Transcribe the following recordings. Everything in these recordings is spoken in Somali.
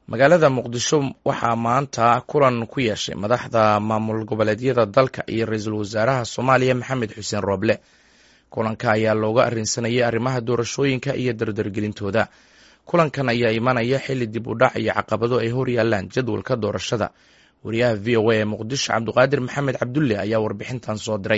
magaalada muqdisho waxaa maanta kulan ku yeeshay madaxda maamul goboleedyada dalka iyo ra-iisul wasaaraha soomaaliya maxamed xuseen rooble kulanka ayaa looga arrinsanayay arrimaha doorashooyinka iyo dardargelintooda kulankan ayaa imanaya xilli dib u dhac iyo caqabado ay hor yaalaan jadwalka doorashada wariyaha v o a ee muqdisho cabdiqaadir maxamed cabdulle ayaa warbixintan soo diray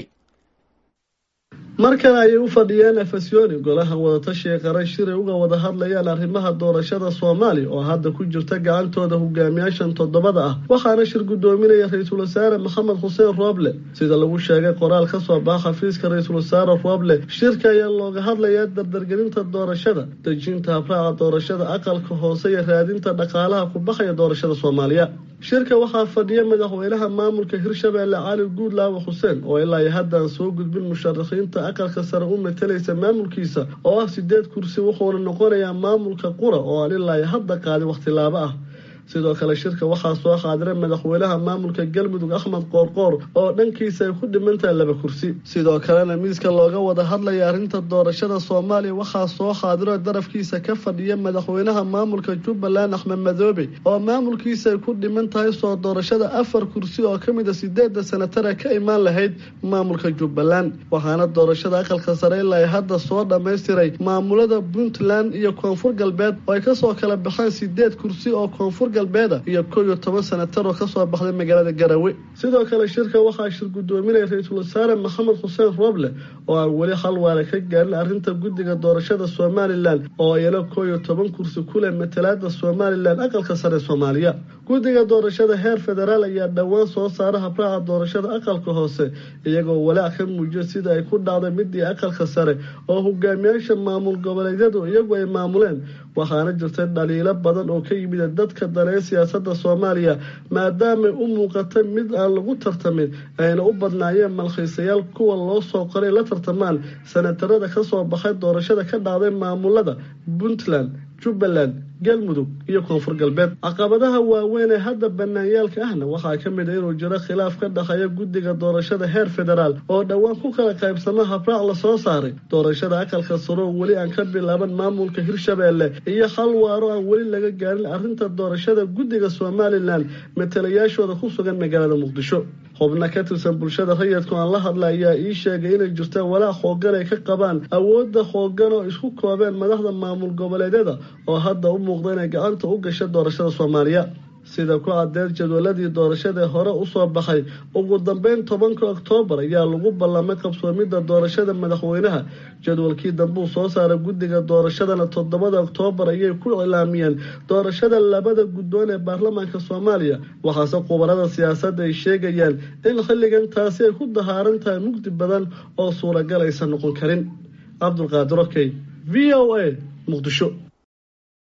mar kale ayay u fadhiyeen efesyooni golaha wadatashiga qaran shiray uga wada hadlayaan arrimaha doorashada soomaaliya oo hadda ku jirta gacantooda hogaamiyaashan toddobada ah waxaana shir guddoominaya ra-iisul wasaare maxamed xuseen rooble sida lagu sheegay qoraal ka soo baxa xafiiska ra-iisul wasaare rooble shirka ayaa looga hadlayaa dardargelinta doorashada dejinta habraaca doorashada aqalka hoose iyo raadinta dhaqaalaha ku baxaya doorashada soomaaliya shirka waxaa fadhiya madaxweynaha maamulka hirshabeelle cali guudlaawe xuseen oo ilaa iyo haddaan soo gudbin musharaxiinta aqalka sare u matalaysa maamulkiisa oo ah sideed kursi wuxuuna noqonayaa maamulka qura oo aan ilaa iyo hadda qaadin wakhtilaabo ah sidoo kale shirka waxaa soo qaadira madaxweynaha maamulka galmudug axmed qoorqoor oo dhankiisa ay ku dhimantahay laba kursi sidoo kalena miiska looga wada hadlaya arrinta doorashada soomaaliya waxaa soo qaadiro darafkiisa ka fadhiya madaxweynaha maamulka jubbaland axmed madoobe oo maamulkiisa ay ku dhiman tahay soo doorashada afar kursi oo ka mid a sideeda sanatara ka imaan lahayd maamulka jubbaland waxaana doorashada aqalka sare ilaa ay hadda soo dhammaystiray maamulada puntland iyo koonfur galbeed oo ay kasoo kala baxeen sideed kursi oo koonfur galbeeda iyo kow iyo toban sanatar oo kasoo baxday magaalada garawe sidoo kale shirka waxaa shir guddoominaya ra-iisul wasaare maxamed xuseen rooble oo aan weli hal waala ka gaarin arrinta guddiga doorashada somalilan oo iyana kow iyo toban kursi kuleh matalaada somalilan aqalka sare soomaaliya guddiga doorashada heer federaal ayaa dhowaan soo saara habraaca doorashada aqalka hoose iyagoo walaac ka muujiya sida ay ku dhacday midii aqalka sare oo hogaamiyaasha maamul goboleedyadu iyagu ay maamuleen waxaana jirtay dhaliilo badan oo ka yimid dadka dalee siyaasada soomaaliya maadaamay u muuqata mid aan lagu tartamin ayna u badnaayeen malkhiisayaal kuwa loo soo qoray la tartamaan sanatarada kasoo baxay doorashada ka dhacday maamulada puntland jubbaland galmudug iyo koonfur galbeed caqabadaha waaweyn ee hadda banaanyaalka ahna waxaa ka mid a inuu jiro khilaaf ka dhexeeya guddiga doorashada heer federaal oo dhowaan ku kala qaybsama habraac lasoo saaray doorashada aqalka saroo weli aan ka bilaaban maamulka hirshabeelle iyo hal waaro aan weli laga gaarin arrinta doorashada guddiga somalilan matalayaashooda ku sugan magaalada muqdisho xubno ka tirsan bulshada rayidku aan la hadla ayaa ii sheegay inay jirta walaac xoogan ay ka qabaan awoodda xoogan oo isku koobeen madaxda maamul goboleedyada oo hadda u muuqda inay gacanta u gasha doorashada soomaaliya sida ku cadeed jadwaladii doorashadae hore usoo baxay ugu dambeyn tobanka oktoobar ayaa lagu ballamay qabsoomidda doorashada madaxweynaha jadwalkii dambuu soo saaray guddiga doorashadana toddobada oktoobar ayay ku cilaamiyeen doorashada labada guddoon ee baarlamaanka soomaaliya waxaase khubarada siyaasadda ay sheegayaan in xilligan taasi ay ku dahaaran tahay mugdi badan oo suuragal aysan noqon karin cabdulqaadir okey v o a muqdisho